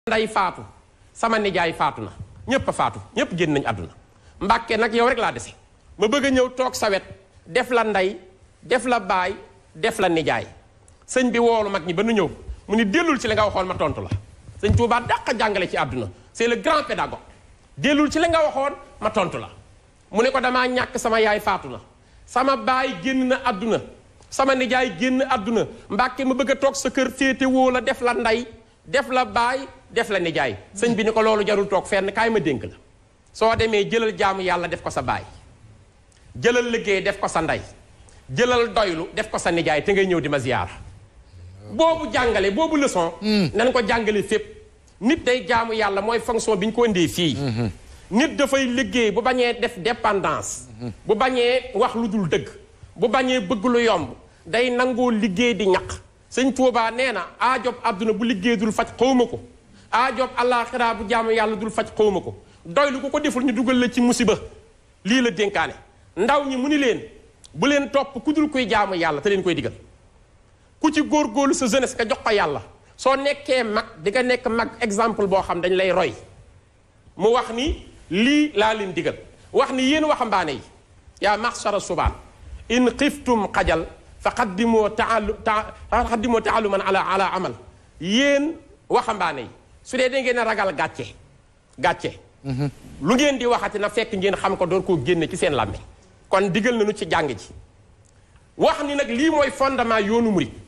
nday faatu sama nijaay faatu na ñépp a faatu ñépp génn nañ àdduna mbàkke nag yow rek laa dese ma bëgg a ñëw toog sa wet def la ndey def la baay def la nijaay sëñ bi woolu mag ñi ba nu ñëw mu ni dellul ci li nga waxoon ma tontu la sëñ Tuubaa dàq a jàngale ci àdduna c'est le grand pédagogue dellul ci li nga waxoon ma tontu la mu ne ko damaa ñàkk sama yaay faatu na sama baay génn na àdduna sama nijaay génn àdduna mbàkke ma bëgg a toog sa kër féete woo la def la ndey def la baay def la nijaay sëñ bi ni ko loolu jarul toog fenn kaay ma dénk la soo demee jëlal jaamu yàlla def ko sa baay jëlal liggéey def ko sa ndey jëlal doylu def ko sa nijaay te ngay ñëw di ma ziyaara boobu jàngale boobu leçon nañ ko jàngale fépp nit day jaamu yàlla mooy fonction bi ñu ko indee fii nit dafay liggéey bu bañee def dépendance bu bañee wax lu dul dëgg bu bañee bëgg lu yomb day nangoo liggéey di ñaq sëñ Tuubaa nee na aajob àdduna bu liggéey dul faj xawma ko aajob àllaaxira bu jaamu yàlla dul faj xawma ko doylu ku ko deful ñu dugal la ci musiba lii la dénkaane ndaw ñi mu ni leen bu leen topp ku dul kuy jaamu yàlla te leen koy digal ku ci góorgóorlu sa jeunesse nga jox ko yàlla soo nekkee mag di nga nekk mag exemple boo xam dañ lay roy mu wax ni lii laa leen digal wax ni yéen waxambaane yi yaa maxsara subaan in xiftum xajal fa qaddimoo taalu ta fa qaddimoo taaluman ala ala amal yéen waxambaane yi su dee da ngeen a ragal gàcce gàcce lu ngeen di waxati na fekk ngeen xam ko door koo génne ci seen làmmiñ kon digal nañu ci jàng ji wax ni nag lii mooy fondement yoonu murit